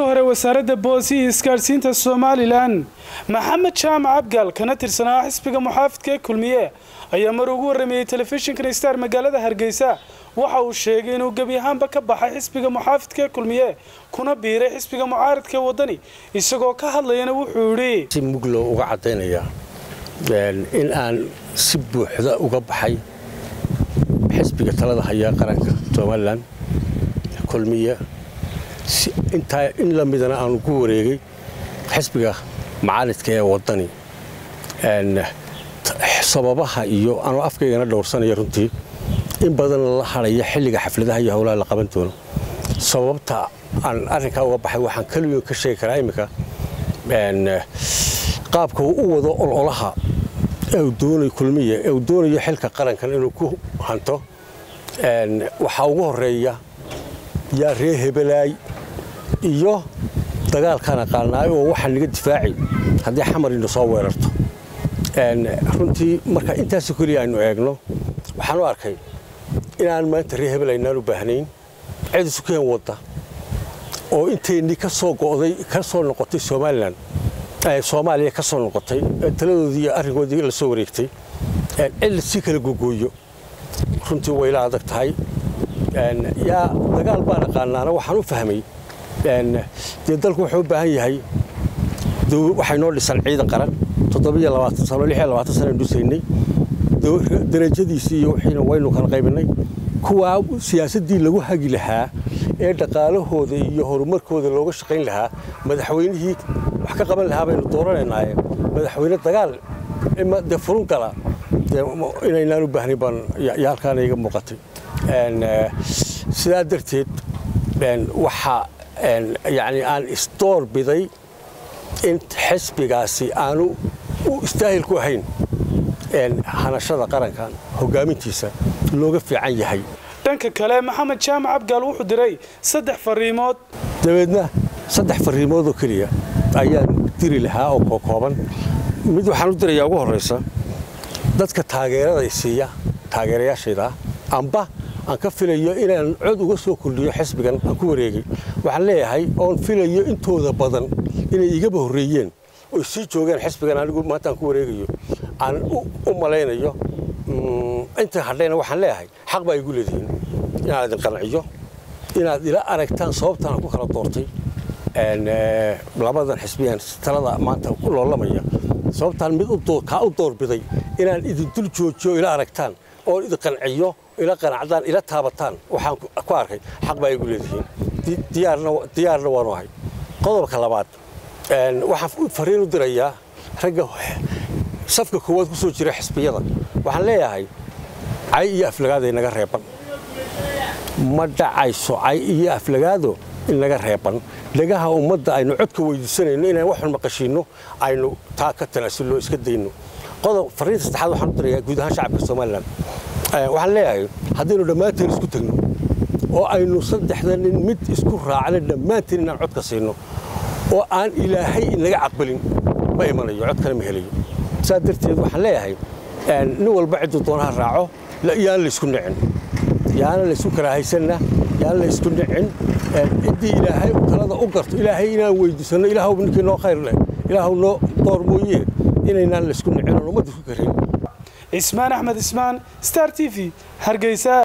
hore wasaaradda boos iyo isgaadhsiinta somalilan maxamed jaamac abgaal kana tirsanaa xisbiga muxaafidka ee kulmiye ayaa mar ugu warrameeyey telefishinkan star magaalada hargeysa waxa uu sheegay inuu gebi ahaanba ka baxay xisbiga muxaafidka ee kulmiye kuna biiray xisbiga mucaaridka ee waddani isagoo ka hadlayana wuxuu yidhi si muglo uga caddaynaya in aan si buuxda uga baxay xisbiga talada haya qaranka somalilan kulmiye intaa in la midana aanu ku wareegay xisbiga macaalidka ee waddani sababaha iyo anuu afkaygana dhowrsanaya runtii in badan la hadhaya xilliga xafladaha iyo howlaha la qaban doono sababta aan arrinkaa uga baxay waxaan keliyo ka sheegi karaa iminka qaabka uu u wado ololaha doonayo kulmiye ee uu doonayo xilka qarankan inuu ku hanto waxaa ugu horeeya yaa ree hebelaay iyo dagaalkaan aqaanaay oo waxaa naga difaaci haddii xamar ina soo weerarto runtii marka intaasoo keliya aynu eegno waxaan u arkay inaan maanta ree hebel aynaan u baahnayn cid isu keen wadda oo inteennii ka soo go'day ka soo noqotay somalilan soomaaliya ka soo noqotay taladoodii iyo arrinkoodii la soo wareegtay cid si kala gogooyo runtii wayla adag tahay yaa dagaal baan aqaanaana waxaan u fahmay dee dalku wuxuu u baahan yahay waxay noo dhisan ciidan qaran sano dhusaynay darajadiisii iyo wixiina waynu kala qaybinay kuwaa siyaasaddii lagu hagi lahaa ee dhaqaalahooda iyo horumarkooda looga shaqayn lahaa madaxweynihii wax ka qaban lahaa baynu dooranaynaaye madaxweyne dagaal dee furun gala inaynaan u baahnayn baan yaa halkaana iga muuqatay sidaa darteed waxaa yani aan isdoor biday in xisbigaasi aanu u istaahil ku ahayn hanashada qarankan hogaamintiisa looga fiican yahay dhanka kale maxamed jaamac abgaal wuxuu diray saddex fariimood dabeedna saddex fariimoodoo keliya ayaan diri lahaa oo kookooban mid waxaan u dirayaa ugu horraysa dadka taageerada isiiya taageerayaashayda amba aan ka filayo inaan cod uga soo kordhiyo xisbigan aan ku wareegay waxaan leeyahay oon filayo intooda badan inay igaba horreeyeen oy sii joogeen xisbigan anigu maanta aan ku wareegayo aan u malaynayo inta hadhayna waxaan leeyahay xaq baa igu leedihiin inaad idin qanciyo inaad ila aragtaan sababtaan ku kala doortay labadan xisbiyan talada maanta ku loolamaya sababtaan mid kaa u doorbiday inaan idin dul joojiyo ila aragtaan oon idin qanciyo ila qanacdaan ila taabataan waxaan ku arkay xaq baa igu leedihiin diyaarna waanu ahay qodobka labaad waxaan fariin u dirayaa ragga safka koowaad ku soo jira xisbiyada waxaan leeyahay cay iyo aflagaado inaga reeban ma dhacayso cay iyo aflagaado inaga reeban dhagaha ummadda aynu codka weydiisanayno inaan waxun maqashiinno aynu taa ka tanaasulno iska dayno qodob fariinta saddexaad waxaan u dirayaa guud ahaan shacabka somalilan waxaan leeyahay haddaynu dhammaanteen isku tegno oo aynu saddexda nin mid isku raacna dhammaanteen inaan codka siino oo aan ilaahay inaga caqbalin ma imanayo codkana ma helayo saa darteed waxaan leeyahay nin walba cidduu doonaha raaco yaan laysku nicin yaana laysku karaahaysanna yaan laysku nicin ciddii ilaahay talada u garto ilaahay inaan weydiisanno ilaahw ninkii noo khayr leh ilaahw noo door mooye inaynaan laysku nicin oon ummadda isku karayn cismaan axmed ismaan star t v hargeysa